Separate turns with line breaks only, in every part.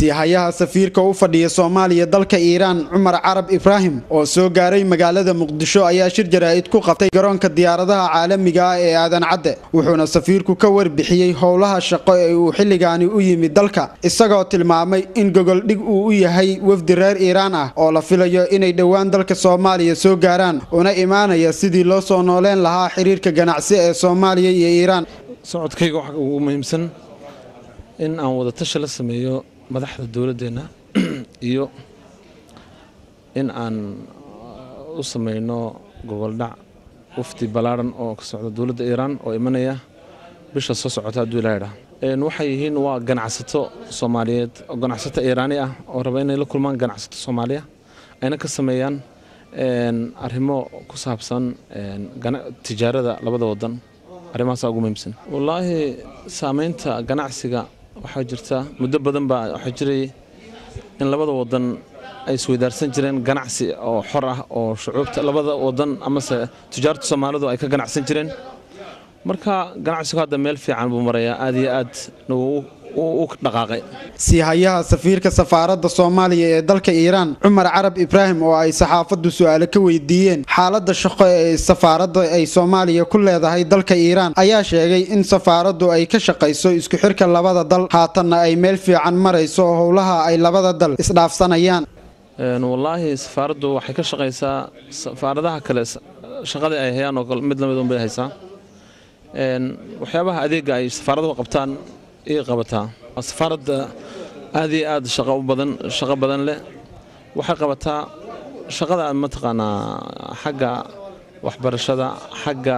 siihayaha safiirka u fadhiya soomaaliya dalka iiraan cumar carab ibraahim oo soo gaaray magaalada muqdisho ayaa shir jaraa'id ku qabtay garoonka diyaaradaha caalamiga ah ee aadan cadde wuxuuna safiirku ka warbixiyey howlaha shaqo ee uu xilligaani u yimid dalka isagoo tilmaamay in gogoldhig uu u yahay wafdi reer iiraan ah oo la filayo inay dhowaan dalka soomaaliya soo gaaraan una imaanaya sidii loo soo nooleen lahaa xiriirka ganacsi ee soomaaliya iyo iiraan
socodkayga waxaa ugu muhiimsan in aan wadatashi la sameeyo madaxda dowladdeenna iyo in aan u sameyno goboldhac wafdi ballaadhan oo ka socda dowladda iiraan oo imanaya bisha soo socota hadduu ilaadha waxay yihiin waa ganacsato soomaaliyeed oo ganacsato iiraani ah oo raba inay la kulmaan ganacsato soomaaliya ayna ka sameeyaan arrimo ku saabsan tijaarada labada wadan arrimahaasa ugu muhiimsan wallaahi saameynta ganacsiga waxaa jirta muddo badan baa waxaa jiray in labada wadan ay isweydaarsan jireen ganacsi oo xor ah oo shucuubta labada wadan amase tujaarta soomaalidu ay ka ganacsan jireen marka ganacsigu hadda meel fiican buu marayaa aad iyo aad u dhaqaaqay
siihayaha safiirka safaaradda soomaaliya ee dalka iiraan cumar carab ibraahim oo ay saxaafaddu su-aale ka weydiiyeen xaaladda shaqo ee safaaradda ay soomaaliya ku leedahay dalka iiraan ayaa sheegay in safaaraddu ay ka shaqayso isku xirka labada dal haatanna ay meel fiican marayso howlaha ay labada dal isdhaafsanayaan
wallaahi safaaraddu waxay ka shaqaysaa safaaradaha kale shaqadii ay hayaan oo mid lamid unbay haysaa waxyaabaha adeega ay safaaraduhu qabtaan ii qabataa safaaradda aad iyo aad shaqo u badan shaqo badan leh waxay qabataa shaqada mataqaanaa xagga waxbarashada xagga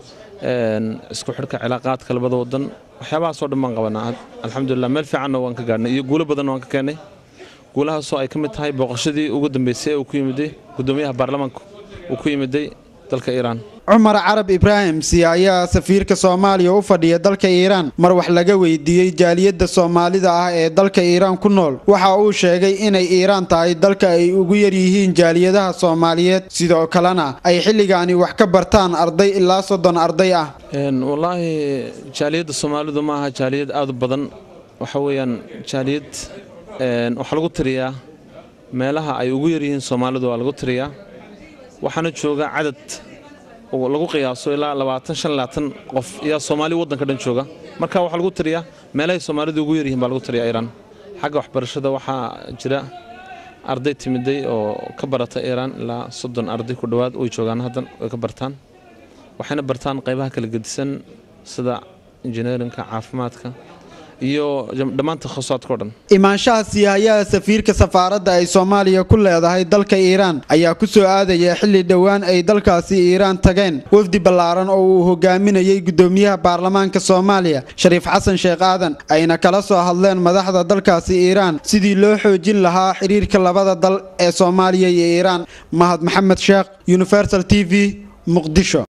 isku xidhka cilaaqaadka labada wadan waxyaabahaasoo dhan baan qabanaa alxamdulilah meel fiicanna waan ka gaadhnay iyo guulo badanna waan ka keennay guulahaasoo ay ka mid tahay booqashadii ugu dambeysay ee uu ku yimiday guddoomiyaha baarlamaanka uu ku yimiday dalka iiraan
cumar carab ibraahim siihayaha safiirka soomaaliya u fadhiya dalka iiraan mar wax laga weydiiyey jaaliyadda soomaalida ah ee dalka iiraan ku nool waxa uu sheegay inay iiraan tahay dalka ay ugu yaryihiin jaaliyadaha soomaaliyeed sidoo kalena ay xilligaani wax ka bartaan arday ilaa soddon arday ah
wallaahi jaaliyadda soomaalidu ma aha jaaliyad aad u badan waxa weeyaan jaaliyad waxaa lagu tiriyaa meelaha ay ugu yaryihiin soomaalidu waa lagu tiriyaa waxaana jooga cadad lagu qiyaaso ilaa labaatan shan labaatan qof ayaa soomaali waddanka dhan jooga marka waxaa lagu tiriyaa meelahay soomaalidu ugu yaryihiin baa lagu tiriyaa iiraan xagga waxbarashada waxaa jira arday timiday oo ka barata iiraan ilaa soddon arday ku dhowaad way joogaan haddan way ka bartaan waxayna bartaan qaybaha kala gedisan sida injineerinka caafimaadka iyo dhammaan takhasusaaadkao dhan
imaanshaha siihayaha safiirka safaaradda ay soomaaliya ku leedahay dalka iiraan ayaa ku soo aadaya xilli dhowaan ay dalkaasi iiraan tageen wafdi ballaaran oo uu hogaaminayey guddoomiyaha baarlamaanka soomaaliya shariif xasan sheekh aadan ayna kala soo hadleen madaxda dalkaasi iiraan sidii loo xoojin lahaa xiriirka labada dal ee soomaaliya iyo iiraan mahad maxamed sheekh universal t v muqdisho